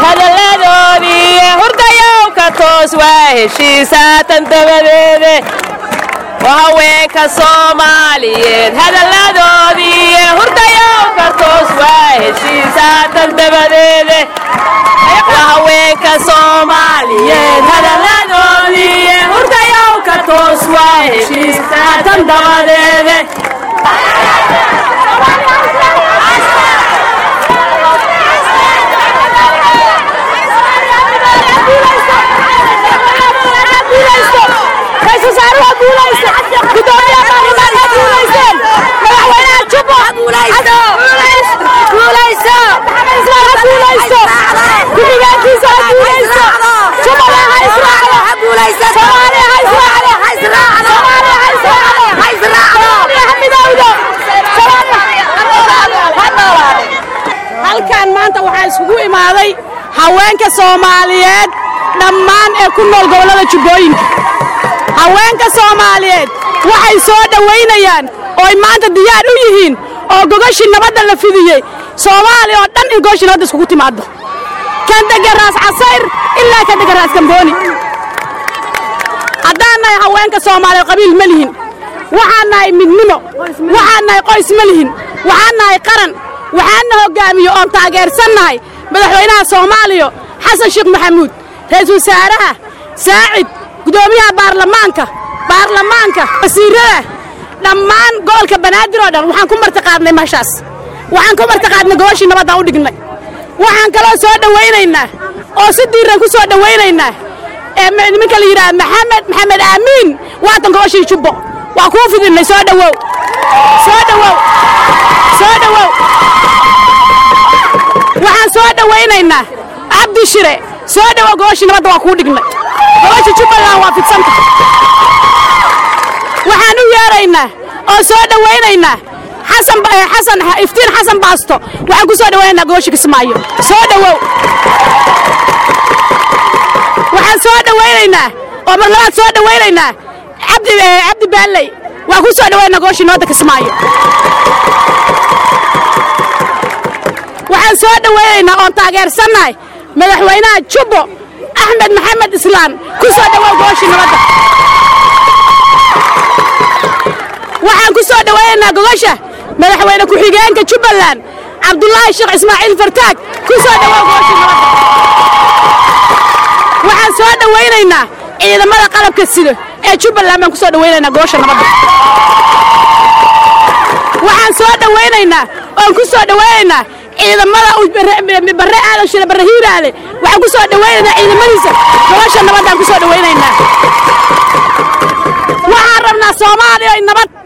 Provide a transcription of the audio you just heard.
hadalladoodii hurdayow ka toos waa heshiisaatan dabadeede waa haweenka soomaaliyeed hadalladoodii hurdayow ka toos waa heshiisaatan dabadeede waa haweenka soomaaliyeed hadalladoodii hurdayow ka toos waa heshiisaatan dabadeede halkan maanta waxaa isugu imaaday haweenka soomaaliyeed dhammaan ee ku nool gobollada jubbooyinka haweenka soomaaliyeed waxay soo dhowaynayaan ooy maanta diyaar u yihiin oo gogoshii nabadda la fidiyey soomaaliya oo dhan in gogoshii nabadda iskugu timaaddo kan dega raas casayr ilaa kan dega raas gambooni haddaan nahay haweenka soomaaliya qabiil ma lihin waxaan nahay midnimo waxaan nahay qoys ma lihin waxaan nahay qaran waxaanna hoggaamiyo oon taageersannahay madaxweynaha soomaaliya xasan sheekh maxamuud ra-iisul wasaaraha saacid gudoomiyaha baarlamaanka baarlamaanka wasiirada dhammaan gobolka banaadir oo dhan waxaan ku martiqaadnay meeshaas waxaan ku martiqaadnay goboshii nabaddaan u dhignay waxaan kaloo soo dhowaynaynaa oo si diiran ku soo dhowaynaynaa ee nimanka la yidhaha maxamed maxamed aamiin waatan goboshii jubbo waa kuu fidinnay soo dhowow soo dhowow soo dhowow waxaan soo dhowaynaynaa cabdi shire soo dhowow goboshii nabadda waa kuu dhignay goboshii jubbaland waa fidsanta waxaan u yeeraynaa oo soo dhowaynaynaa xasan xasan iftiin xasan baasto waxaan ku soo dhowaynaynaa goboshii kismaayo soo dhowow waxaan soo dhowaynaynaa oo mar labaad soo dhowaynaynaa cabdi cabdi baalley waan ku soo dhowaynaynaa goboshii nabadda kismaayo waxaan soo dhowaynaynaa oon taageersannahay madaxweynaha jubbo axmed maxamed islaan ku soo dhowow goboshii nabadda waxaan ku soo dhowaynaynaa gogosha madaxweyne ku-xigeenka jubbaland cabdulaahi sheekh ismaaciil fartaag ku soo dhowow goboshii nabadda waxaan soo dhowaynaynaa ciidamada qalabka sida ee jubbaland baan ku soo dhowaynaynaa gogosha nabadda waxaan soo dhowaynaynaa oon ku soo dhowaynaynaa ciidamada barre aadan shire barre hiiraale waxaan ku soo dhowaynaynaa ciidamadiisa gobosha nabaddaan ku soo dhowaynaynaa waxaan rabnaa soomaaliya nabad